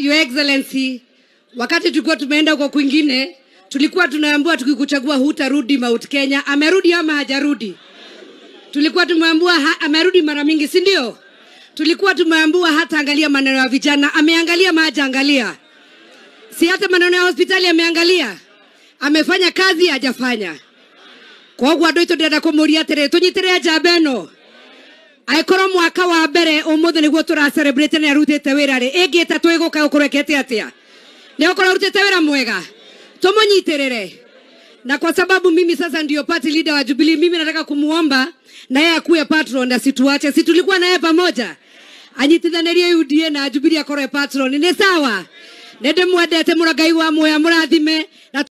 Your Excellency, wakati tulikuwa tumeenda huko kwingine, tulikuwa tunaambiwa tukikuchagua hutarudi Mount Kenya. Amerudi ama hajarudi? Tulikuwa tumeambiwa ha, amerudi mara mingi, si ndio? Tulikuwa tumeambiwa hata angalia maneno ya vijana, ameangalia ama hajaangalia? Si hata maneno ya hospitali ameangalia? Amefanya kazi hajafanya? koguo andå aitå ndärenda kå må ria atä rä tå nyitä re njamba ä no angäkorwo mwaka wa mbere å må thä nä guo tå racerebrate nä arutä te wä ra rä ä ngä ta twä gå ka å kå rekete atä a nä å korwo arutä te wä ra mwega tå må nyitä rä re na kwa sababu mimi sasa ndio party leader wa Jubilee, mimi nataka kumuomba na yeye akuwe patron, asituache. Si tulikuwa naye pamoja, anyitithanirie UDA na Jubilee akorwe patron, ni sawa? Nende mwendete mũrangai wa muoya mũrathime na